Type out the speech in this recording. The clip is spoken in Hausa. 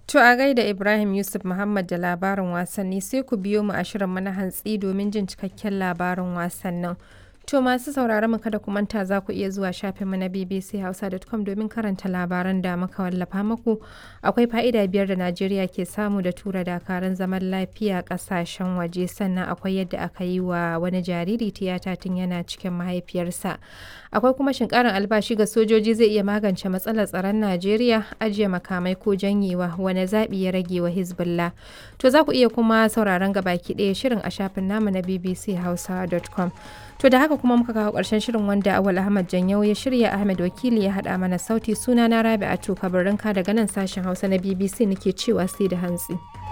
To a gaida Ibrahim Yusuf Muhammad da labarin wasanni sai ku biyo mu a shirin na hantsi domin jin cikakken labarin wasannin. To masu sauraron mu kada ku manta za ku iya zuwa shafinmu na bbchausa.com domin karanta labaran da muka wallafa muku. Akwai fa'ida biyar da Najeriya ke samu da tura dakaran zaman lafiya kasashen waje sannan akwai yadda aka yi wa wani jariri tiyata tun yana cikin mahaifiyarsa. Akwai kuma shin karin albashi ga sojoji zai iya magance matsalar tsaron Najeriya ajiye makamai ko janyewa wani zaɓi ya rage wa Hezbollah. To za ku iya kuma sauraron gabaki ɗaya shirin a shafin namu na bbchausa.com. To da haka kuma muka kawo ƙarshen shirin wanda Awal Ahmad Janyau ya shirya Ahmed Wakili ya haɗa mana sauti suna na Rabi'atu Kabarinka daga nan sashen Hausa na BBC nake cewa sai da hantsi.